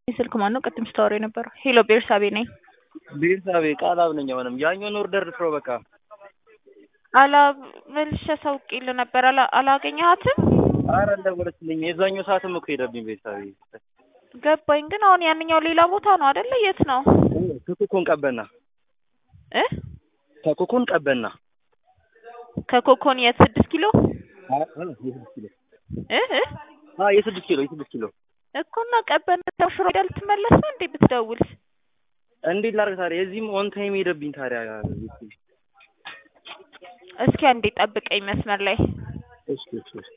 ስልክ ማን ነው ቅድም ስታወራ የነበረው? ሄሎ ቤርሳቤ ነኝ። ቤርሳቤ ቃላብ ነኝ። አሁንም ያኛውን ኦርደር ልስረው በቃ አላ መልሼ አሳውቄልህ ነበር። አላ አላገኘሃትም? አረ አልደወለችልኝም። የዛኛው ሰዓትም እኮ ሄደብኝ ቤርሳቤ። ገባኝ። ግን አሁን ያንኛው ሌላ ቦታ ነው አይደለ? የት ነው? ከኮኮን ቀበና እ ከኮኮን ቀበና ከኮኮን የት? ስድስት ኪሎ የስድስት ኪሎ እ እ አ የስድስት ኪሎ የስድስት ኪሎ እኮ እና ቀበና ሽሮ ሄዳ ልትመለስ ነው እንዴ ብትደውል? እንዴት ላድርግ ታዲያ? የዚህም ኦን ታይም ሄደብኝ ታዲያ። እስኪ አንዴ ጠብቀኝ መስመር ላይ እሺ እሺ እሺ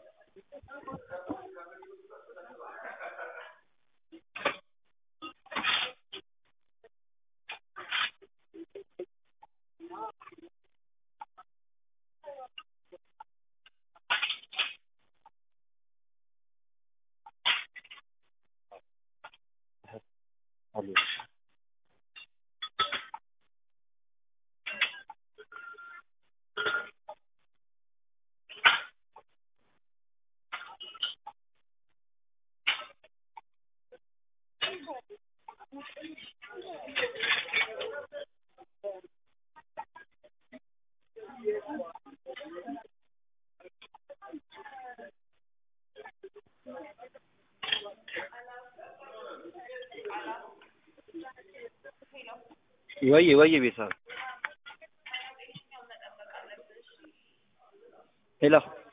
ወይ ወይ ቤተሰብ ሄሎ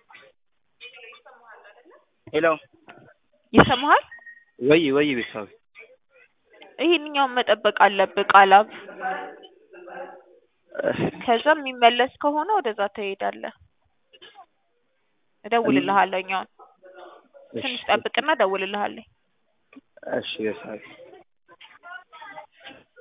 ሄሎ ይሰማሃል? ወይ ወይ ቤተሰብ ይሄንኛውን መጠበቅ አለብህ ቃላብ። ከዛ የሚመለስ ከሆነ ወደዛ ትሄዳለህ። እደውልልሃለሁ። እኛውን ትንሽ ጠብቅና እደውልልሃለሁ። እሺ ቤተሰብ